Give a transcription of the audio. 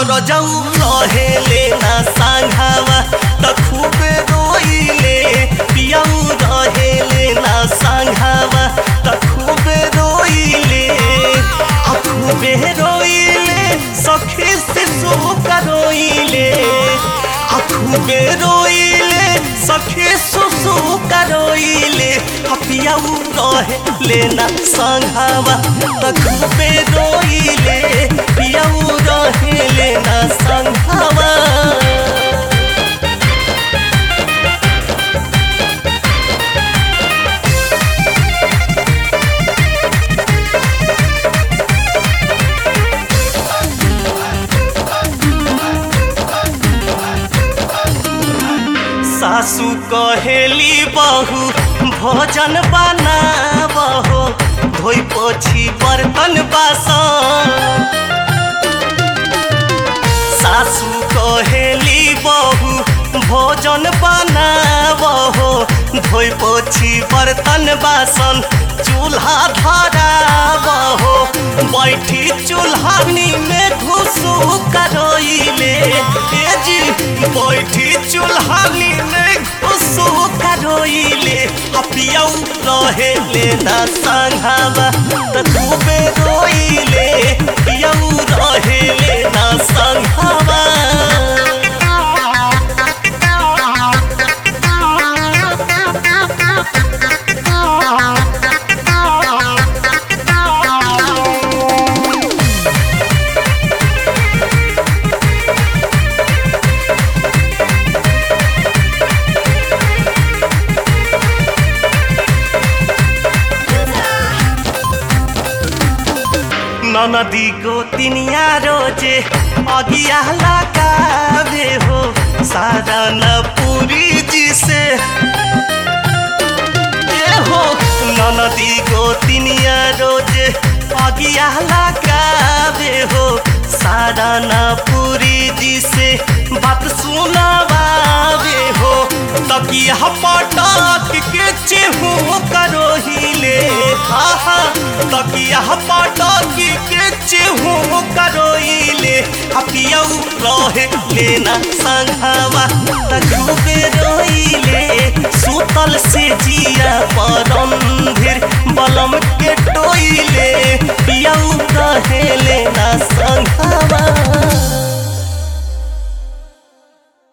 रजऊ रहेले ना सांघावा त खूबे रोइले पियाऊ रहेले ना सांघावा त खूबे रोइले आ खूबे रोइले सखी शिशु का रोइले आ खूबे रोइले सखी सुसु का रोइले आ पियाऊ रहेले ना सांघावा त खूबे रोइले पियाऊ रहेले ना सांघावा सासू कहेली बहू भोजन बनाबहो धोइ पोछी बर्तन बासन सासू कहेली बहू भोजन बनाबहो धोइ पोछी बर्तन बासन चूल्हा धराबहो बैठी चूल्हानी में घुसू करोइले ए जी बैठी चूल्हानी में घुसू करोइले अपियौ रहेले ना संघावा त खूबे रोइले पियौ रहेले ना संघावा ननदी गोतिनिया रोजे अगिया लगावे हो सारा न पूरी जी से ए हो ननदी गोतिनिया रोजे अगिया लगावे हो सारा न पूरी जी से बात सुनावे हो तकिया पटक के चेहू करो हिले हा हा तकिया पटक के चेहू करो हिले हपियौ रहे लेना संघावा तकुबे रोइले सुतल से जिया परंधिर बलम के टोइले पियौ रहे लेना संघावा